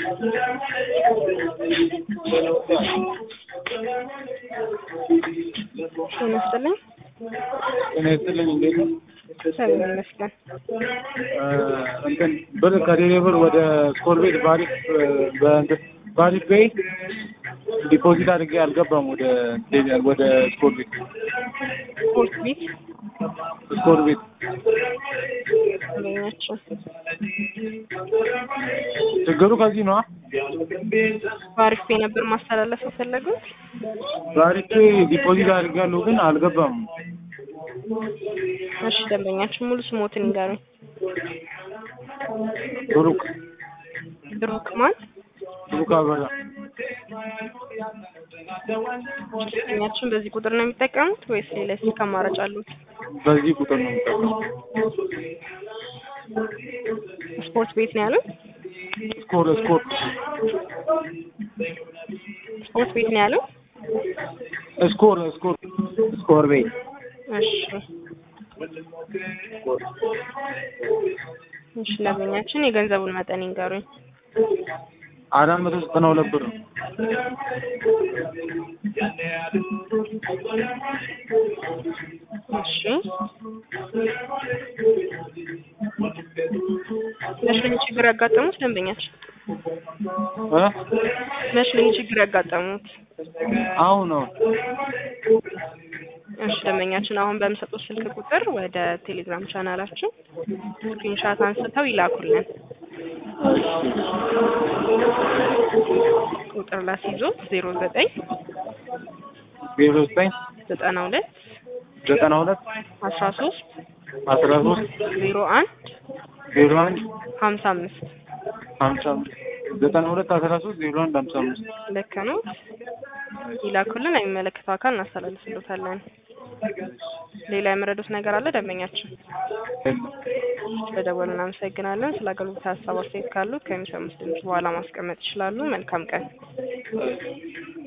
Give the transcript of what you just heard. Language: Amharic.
ጤና ይስጥልኝ። ጤና ይስጥልኝ። እንዴት ነው? እግዚአብሔር ይመስገን። እንትን ብር ከቴሌ ብር ወደ ስኮር ቤት ባሪፍ በእንትን ባሪፍ ቤይ ዲፖዚት አድርጌ አልገባም ወደ ቴሌ- ወደ ስኮር ቤት ስፖርት ቤት ስኮር ቤት አገኛቸው። ችግሩ ከዚህ ነው። በአሪፍ ፔ ነበር ማስተላለፍ የፈለጉት። ባሪፍ ቤይ ዲፖዚት አድርጌያለሁ ግን አልገባም። እሺ ደንበኛችን ሙሉ ስሞትን ይንገሩኝ። ብሩክ ብሩክ ማን? ብሩክ አበራ ደንበኛችን በዚህ ቁጥር ነው የሚጠቀሙት ወይስ ሌላ ስልክ አማራጭ አሉት? በዚህ ቁጥር ነው የምጠቀመው። ስፖርት ቤት ነው ያሉት? ስኮር ስኮር ስፖርት ቤት ነው ያሉት? ስኮር ስኮር ስኮር ቤት እሺ እሺ ደንበኛችን የገንዘቡን መጠን ይንገሩኝ። አራት መቶ ዘጠና ሁለት ብር ነው። እሺ መች ነው ችግር ያጋጠሙት ደንበኛችን? እ መች ነው ችግር ያጋጠሙት? አሁን ነው እሺ ደንበኛችን አሁን በምሰጡት ስልክ ቁጥር ወደ ቴሌግራም ቻናላችን ስክሪንሻት አንስተው ይላኩልን። ቁጥር ላስይዞት ዜሮ ዘጠኝ ዜሮ ዘጠኝ ዘጠና ሁለት ዘጠና ሁለት አስራ ሶስት አስራ ሶስት ዜሮ አንድ ዜሮ አንድ ሀምሳ አምስት ሀምሳ አምስት ዘጠና ሁለት አስራ ሶስት ዜሮ አንድ ሀምሳ አምስት ልክ ነው። ይላኩልን፣ የሚመለከተው አካል እናስተላልፍሎታለን። ሌላ የመረዱት ነገር አለ ደንበኛችን? ስለደወሉ እናመሰግናለን። ስለ አገልግሎት ሀሳብ አስተያየት ካሉት ከሚሰሙት ድምጽ በኋላ ማስቀመጥ ይችላሉ። መልካም ቀን።